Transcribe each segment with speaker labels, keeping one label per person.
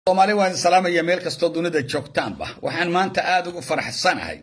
Speaker 1: soomaali waan salaamaya meel kastoo dunida joogtaanba waxaan maanta aada ugu faraxsanahay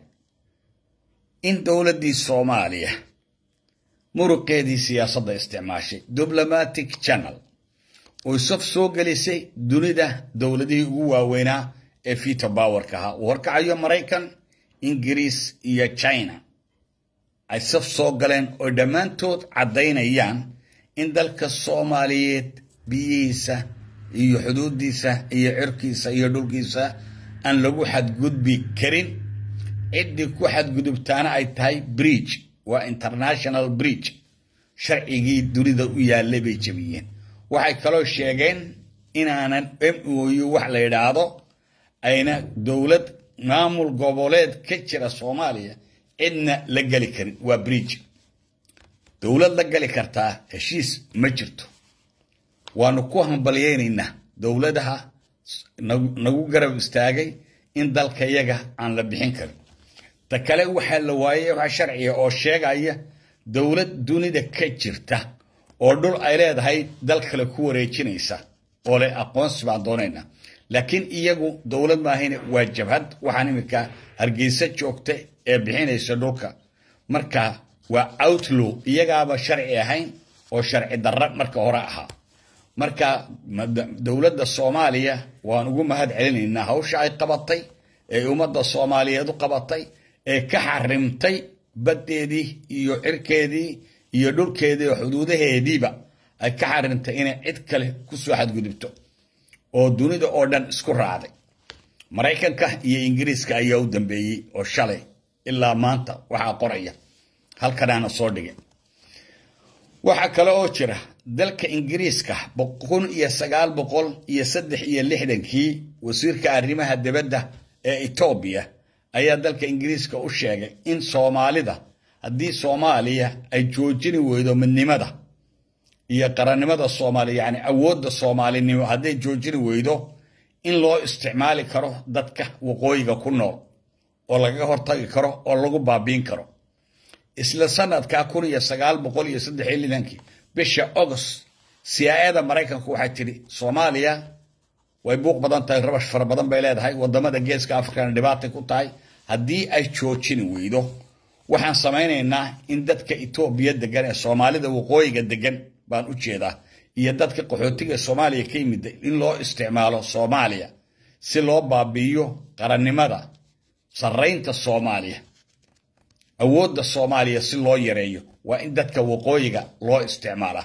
Speaker 1: in dowladdii soomaaliya muruqeedii siyaasadda isticmaashay diblomatic channel oo saf soo gelisay dunida dowladihii ugu waaweynaa ee vito bowerka ahaa uu horkacayo maraykan ingiriis iyo china ay saf soo galeen oo dhammaantood caddaynayaan in dalka soomaaliyeed biyihiisa iyo xuduudiisa iyo cirkiisa iyo dhulkiisa aan lagu xadgudbi karin ciddii ku xadgudubtaana ay tahay bridge waa international bridge sharcigii dunida u yaallay bay jebiyeen waxay kaloo sheegeen inaanan m oyu wax la yidhaahdo ayna dowlad maamul goboleed ka jira soomaaliya cidna la geli karin waa bridge dowlad la geli kartaa heshiis ma jirto waanu ku hambalyaynaynaa dowladaha nagu garab istaagay in dalkayaga aan la bixin karin ta kale waxaa la waayey waxa sharciga oo sheegaya dowlad dunida ka jirta oo dhul ay leedahay dal kale ku wareejinaysa oo leh aqoonsi baan doonaynaa laakiin iyagu dowlad maahayne waa jabhad waxaan iminka hargeysa joogta ee bixinaysa dhulka marka waa outlow iyagaaba sharci ahayn oo sharci darra marka hore ahaa marka dowladda soomaaliya waan ugu mahad celinaynaa hawsha ay qabatay ee ummadda soomaaliyeed u qabatay ee ka xarimtay baddeedii iyo cirkeedii iyo dhulkeedii oo xuduudaheediiba ay ka xarimtay inay cid kale kusoo xadgudubto oo dunida oo dhan isku raacday maraykanka iyo ingiriiska ayaa u dambeeyey oo shalay ilaa maanta waxaa qoraya halkanaana soo dhigay waxaa kale oo jira dalka ingiriiska kun iyo sagaal boqol iyo saddex iyo lixdankii wasiirka arrimaha dibadda ee etoobiya ayaa dalka ingiriiska u sheegay in soomaalida haddii soomaaliya ay joojini weydo midnimada iyo qarannimada soomaaliya yacni awoodda soomaalinimo hadday joojini weydo in loo isticmaali karo dadka waqooyiga ku nool oo lagaga hortagi karo oo lagu baabiin karo isla sanadka kun iyo sagaal boqol iyo saddex iyo lidankii bisha agost siyaayada maraykanku waxay tidhi soomaaliya way buuq badan tahay rabash fara badan bay leedahay wadamada geeska afrikana dhibaatay ku tahay haddii ay joojini weydo waxaan samaynaynaa in dadka etoobiya degan ee soomaalida waqooyiga degan baan u jeedaa iyo dadka qaxootiga soomaaliya ka yimida in loo isticmaalo soomaaliya si loo baabi'iyo qarannimada sarraynta soomaaliya awoodda soomaaliya si loo yareeyo waa in dadka waqooyiga loo isticmaalaa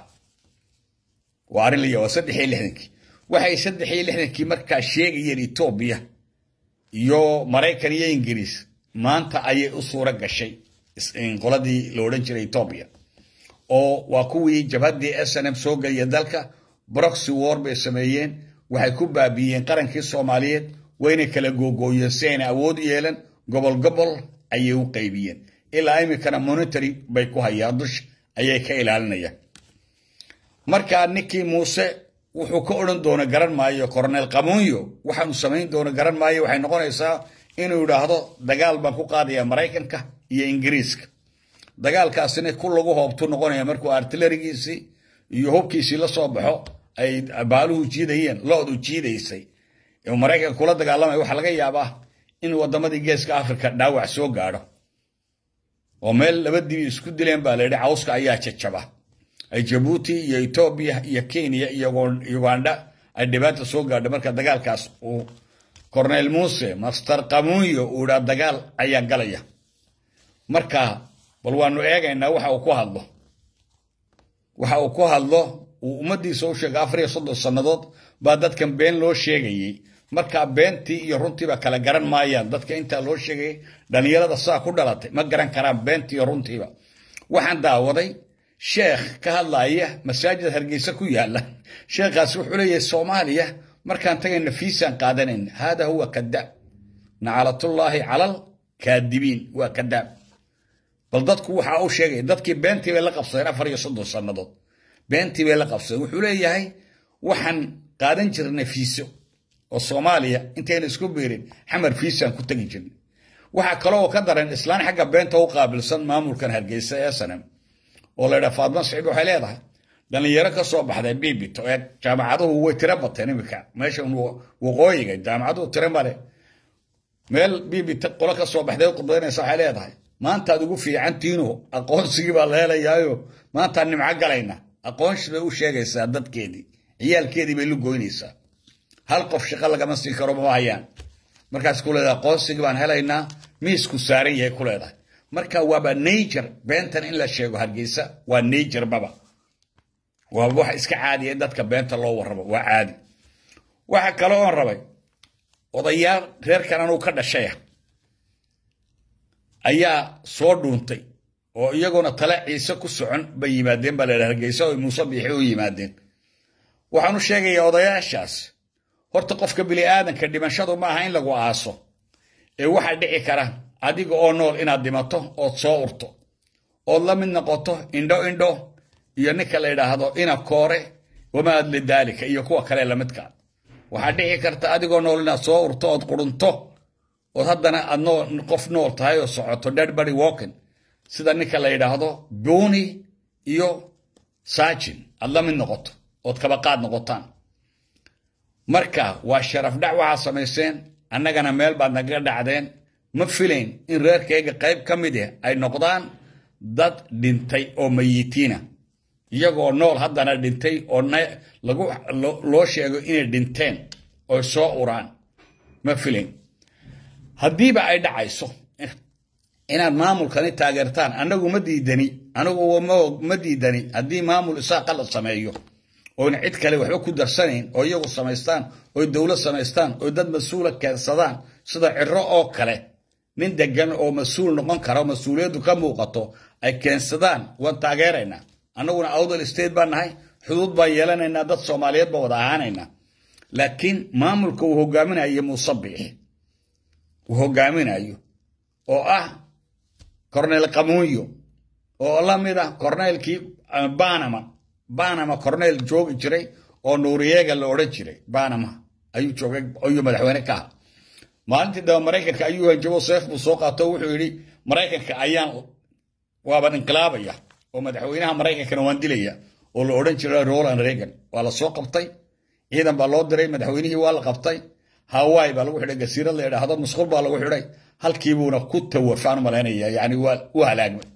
Speaker 1: waa arrin la waa saddex iyo lixdankii waxay saddex iyo lixdankii markaa sheegayeen etoobiya iyo maraykan iyo ingiriis maanta ayay u suuro gashay qoladii la odhan jiray etoobiya oo waa kuwii jabhaddii s n m soo geliya dalka broxy war bay sameeyeen waxay ku baabiiyeen qarankii soomaaliyeed wayna kala googooyeen si ayna awood u yeelan gobol gobol ayay u qaybiyeen ilaa iminkana monitory bay ku hayaan dush ayay ka ilaalinayaan markaa ninkii muuse wuxuu ka odhan doono garan maayo coronel qamuunyo waxaanu samayn doono garan maayo waxay noqonaysaa inuu yidhaahdo dagaal baan ku qaadaya maraykanka iyo ingiriiska dagaalkaasina ku lagu hoobtu noqonaya markuu artilarigiisii iyo hubkiisii la soo baxo ay baaluhu jiidayeen loodu jiidaysay maraykanka kula dagaalamaya waxaa laga yaabaa in wadamadii geeska africa dhaawac soo gaadho oo meel laba dibi isku dileen baa layidhi cawska ayaa jajaba ay jabuuti iyo etoobiya iyo kenya iyo uganda ay dhibaata soo gaadho marka dagaalkaas uu cornel muuse master qamuunyo uu dhaa dagaal ayaa galaya marka bal waanu eegaynaa waxa uu ku hadlo waxa uu ku hadlo uu ummadiisa u sheegay afar iyo soddon sannadood baa dadkan been loo sheegayey markaa beentii iyo runtiiba kala garan maayaan dadka intaa loo sheegayay dhallinyarada saa ku dhalatay ma garan karaan beentii iyo runtiiba waxaan daawaday sheekh ka hadlaya masaajid hargeysa ku yaala sheekhaas wuxuu leeyahay soomaaliya markaan tagayna fiisaan qaadanayna hada huwa kadaab nacalatullaahi calal kaadibiin waa kadaab bal dadku waxa uu sheegaya dadkii beentii bay la qabsadeen afar iyo soddon sannadood beentii bay la qabsadeen wuxuu leeyahay waxaan qaadan jirnay fiiso oo soomaaliya intayna isku biirin xamar fiisaan ku tegi jirnay waxaa kaloo ka daran islaan xagga beenta u qaabilsan maamulkan hargeysa ee sanam oo la ydhaha faadma saciid waxay leedahay dhallinyaro ka soo baxday bibito ee jaamacaduhu way tiro bateen iminka meesha waqooyiga jaamacaduhu tiro male meel bibito qolo ka soo baxday khudbaynaysa waxay leedahay maantaad ugu fiicantiino aqoonsigii baa la helayaayo maantaan nimco galayna aqoonsi bay u sheegaysaa dadkeedii ciyaalkeedii bay lu goynaysaa hal qof shaqo lagama siin karo mama hayaan markaas ku leedahay aqoonsigii baan helaynaa miisku saaran yahay ku leedahay marka waaba nature beentan in la sheego hargeysa waa nature baba waa wax iska caadiya in dadka beenta loo warrabo waa caadi waxa kale oon rabay odayaal reerkan anuu ka dhashaya ayaa soo dhuuntay oo iyaguna tale ciise ku socon bay yimaadeen baa laydhaha hargeysa oo muuse biixi u yimaadeen waxaan u sheegayaa odayaashaas horta qofka bini'aadanka dhimashadu ma aha in lagu aaso ee waxaa dhici kara adiga oo nool inaad dhimato ood soo urto ood la mid noqoto indho indho iyo ninka la yidhaahdo ina koore wamaa adli daalika iyo kuwa kale lamidka waxaa dhici karta adigoo nool inaad soo urto ood qurunto ood haddana aad qof nool tahay oo socoto deadbody walking sida ninka la yidhaahdo buuni iyo saajin aad la mid noqoto ood kabaqaad noqotaan marka waa sharaf dhac waxaa samayseen annagana meel baad nagaga dhacdeen ma filayn in reerkayga qayb ka mid ah ay noqdaan dad dhintay oo mayitiina iyagoo nool haddana dhintay oo loo sheego inay dhinteen oy soo uraan ma filayn haddiiba ay dhacayso inaad maamulkani taageertaan annagu ma diidani anigu ma diidani haddii maamul isaaqa la sameeyo oona cid kale waxba ku darsanayn oo iyagu samaystaan oy dowlad samaystaan oy dad mas-uula keensadaan sida ciro oo kale nin degan oo mas-uul noqon kara oo mas-uuliyaddu ka muuqato ay keensadaan waan taageeraynaa annaguna awdal state baan nahay xuduud baan yeelanaynaa dad soomaaliyeed baan wada ahaanaynaa laakiin maamulka uu hogaaminayo muuse biixi uu hogaaminayo oo ah cornel qamuunyo oo la mid ah corneelkii banama banama cornel joogi jiray oo nuuriyeega la odhan jiray banama ayuu joogay ayuu madaxweyne ka aha maalintii daba maraykanka ayuu hanjabo seef buu soo qaato wuxuu yidhi maraykanka ayaan waaban inqilaabaya oo madaxweynaha maraykankana waan dilaya oo la odhan jiray roland reagan waa la soo qabtay ciidan baa loo diray madaxweynihii waa la qabtay hawaii baa lagu xidhay gasiirad la idhaahdo musqul baa lagu xidhay halkiibuuna ku tawafaan malaynaya yani waa u halaagmay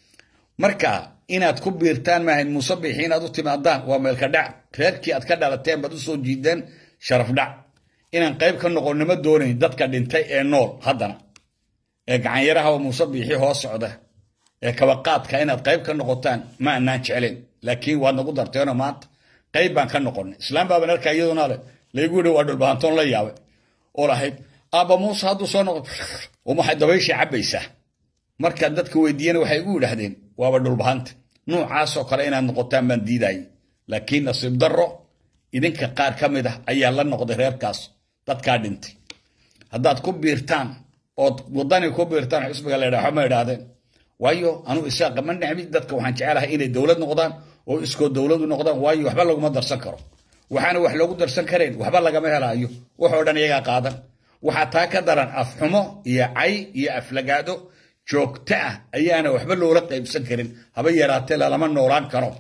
Speaker 1: marka inaad ku biirtaan maahayn muuse biixi inaad u timaadaan waa meelka dhac reerkii aad ka dhalateen baad u soo jiideen sharaf dhac inaan qayb ka noqonnimo doonayn dadka dhintay ee nool haddana ee gacanyaraha oo muuse biixi hoos socda ee kabaqaadka inaad qayb ka noqotaan ma anaan jeclayn laakiin waad nagu darteenoo maanta qayb baan ka noqonnay islaam baaban arkaa iyaduna le laygu yidhi waa dhulbahantoon la yaabay oo lahayd aabba muuse hadduu soo noqo waxay dabayshii cabbaysaa markaan dadka weydiiyana waxay igu yidhaahdeen waaba dhulbahanta nuucaasoo kale inaad noqotaan baan diidayay laakiin nasiib darro idinka qaar ka mid ah ayaa la noqday reerkaas dadkaa dhintay haddaad ku biirtaan ood waddani ku biirtaan xisbiga la ydhaha ma idhaahdeen waayo anuu isaaqa ma necbi dadka waxaan jecelahay inay dowlad noqdaan oo iskoo dowladu noqdaan waayo waxba laguma darsan karo waxaana wax loogu darsan karayn waxba lagama helaayo waxoo dhan iyagaa qaadan waxaa taa ka daran afxumo iyo cay iyo aflagaado joogto ah ayaana waxba loola qaybsan karin haba yaraatee lalama noolaan karo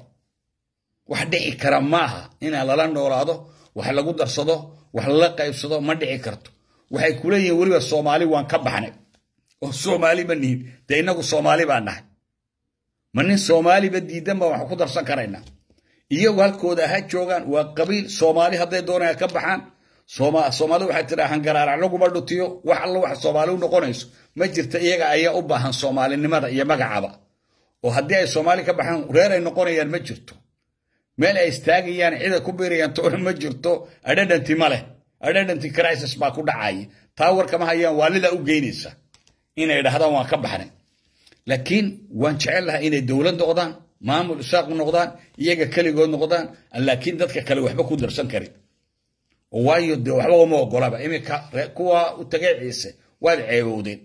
Speaker 1: wax dhici kara maaha inaa lala noolaado wax lagu darsado wax lala qaybsado ma dhici karto waxay ku leeyihiin weliba soomaali waan ka baxnay oo soomaali ma nihin dee innagu soomaali baa nahay ma nin soomaaliba diidan baan wax ku darsan karaynaa iyagu halkooda ha joogaan waa qabiil soomaali hadday doonaya ka baxaan soomaalida waxay tiraa hangaraarac laguma dhutiyo wax alla wax soomaali u noqonayso ma jirta iyaga ayaa u baahan soomaalinimada iyo magacaba oo haddii ay soomaali ka baxaan reer ay noqonayaan ma jirto meel ay istaagayaan ciday ku biirayaan toona ma jirto adhadhanti ma leh adhadhanti crisis baa ku dhacaya taa warkama hayaan waalida u geynaysa inay dhahdaan waan ka baxnay laakiin waan jecel lahaa inay dowlad noqdaan maamul isaaq noqdaan iyaga keligood noqdaan laakiin dadka kale waxba ku darsan karin waayo dee waxba uma ogolaba iminka kuwa u tagay ciise waad ceebowdeen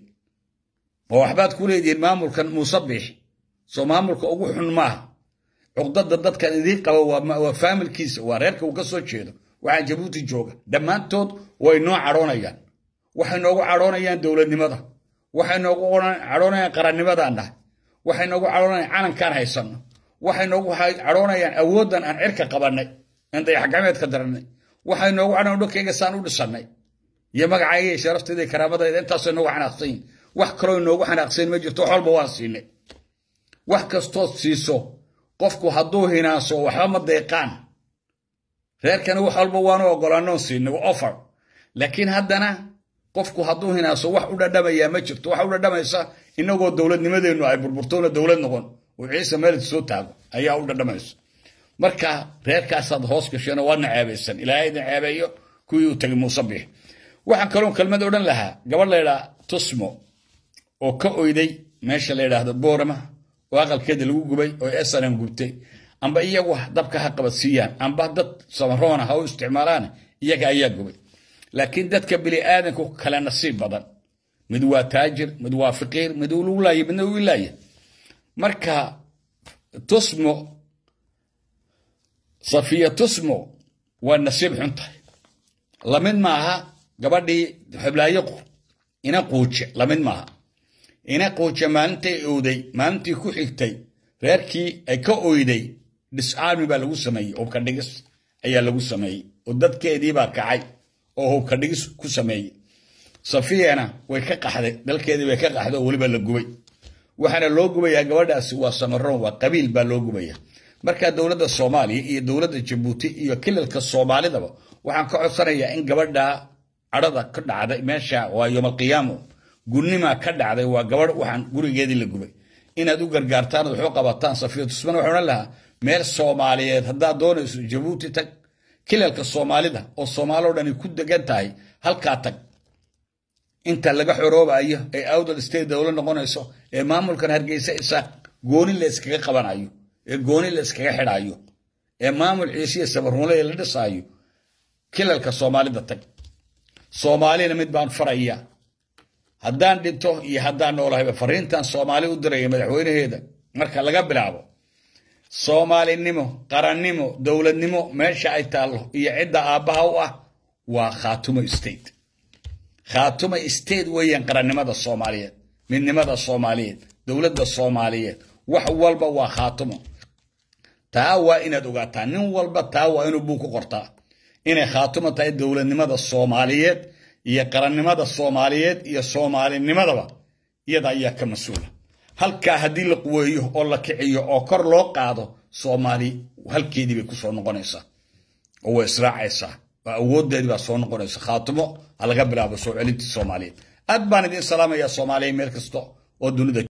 Speaker 1: ma waxbaad ku leedihiin maamulkan muuse biix soo maamulka ugu xun maaha cuqdada dadkan idiin qaba waa faamilkiisa waa reerka uu ka soo jeedo waxaa jabuuti jooga dhammaantood way noo cadhoonayaan waxay noogu cadhoonayaan dowladnimada waxay noogu cadhoonayaan qarannimadaannahay waxay noogu cadhoonayaan calankaan haysanno waxay noogu cadhoonayaan awooddan aan cirka qabannay aan dayaxgacmeedka darannay waxay noogu cadhoon dhulkayga saan u dhisannay iyo magacayga iyo sharaftayda iyo karaamadayda intaasay noogu xanaaqsan yihin wax kaloo noogu xanaaqsan ma jirto wax walba waan siinay wax kastood siiso qofku hadduu hinaaso waxba ma deeqaan reerkana wax walba waanu ogolaanoon siinay offer laakiin haddana qofku hadduu hinaaso wax u dhadhamayaa ma jirto waxa u dhadhamaysa inagoo dowladnimadeennu ay burburtoona dowlad noqon oo ciise meelid soo taago ayaa u dhadhamaysa marka reerkaasaad hoos gasheen oo waadna ceebaysan ilaahay idin ceebeeyo kuwii u tagay muuse biix waxaan kaloon kelmad odhan lahaa gabadh laydhaa tusmo oo ka oyday meesha la yidhaahdo boorama oo aqalkeeda lagu gubay oo esanan gubtay amba iyagu dabka ha qabadsiiyaan amba dad samaroona ha u isticmaalaan iyaga ayaa gubay laakiin dadka bini aadanku kale nasiib badan mid waa taajir mid waa fiqiir mid uu laaya midna uu ilaaya marka tusmo safiya tusmo waa nasiib xun tahay lamid maaha gabadhii xublaayo ina quuje lamid maaha ina quuje maalintay owday maalintii ku xigtay reerkii ay ka oyday disarmi baa lagu sameeyey hubka dhigis ayaa lagu sameeyey oo dadkeediibaa kacay oo hubka dhigis ku sameeyey safiyana way ka qaxday dalkeedii bay ka qaxday oo weliba la gubay waxaana loo gubayaa gabadhaasi waa samaroon waa qabiil baa loo gubaya marka dowladda soomaaliya iyo dowladda jabuuti iyo kilalka soomaalidaba waxaan ka codsanayaa in gabadha cadhada ka dhacday meesha waa yoomalqiyaamo gunimaa ka dhacday waa gabadh waxaan gurigeedii la gubay inaad u gargaartaan waxu qabataan safiya tusman waxaan odhan lahaa meel soomaaliyeed haddaad doonayso jabuuti tag kilalka soomaalida oo soomaaloo dhani ku degan tahay halkaa tag inta laga xoroobayo ee awdal state dowla noqonayso ee maamulkan hargeysa isaaq gooni la iskaga qabanayo ee gooni la iskaga xidhayo ee maamul ciisiya sabarnule la dhisaayo kilalka soomaalida tag soomaalina mid baan faraya haddaan dhinto iyo haddaan noolahayba fariintan soomaali u diraya madaxweynaheeda marka laga bilaabo soomaalinimo qarannimo dowladnimo meesha ay taallo iyo cidda aabbaha u ah waa khaatumo state khaatuma state weeyaan qarannimada soomaaliyeed midnimada soomaaliyeed dowladda soomaaliyeed wax walba waa khaatumo taa waa inaad ogaataa nin walba taa waa inuu buu ku qortaa inay khaatumo tahay dowladnimada soomaaliyeed iyo qarannimada soomaaliyeed iyo soomaalinimadaba iyada ayaa ka mas-uula halkaa haddii la quweeyo oo la kiciyo oo kor loo qaado soomaali halkeedii bay kusoo noqonaysaa oo way israacaysaa awooddeedii baa soo noqonaysa khaatimo ha laga bilaabo soo celintii soomaaliyeed aad baan idiin salaamayaa soomaaliya meel kasta oo dunida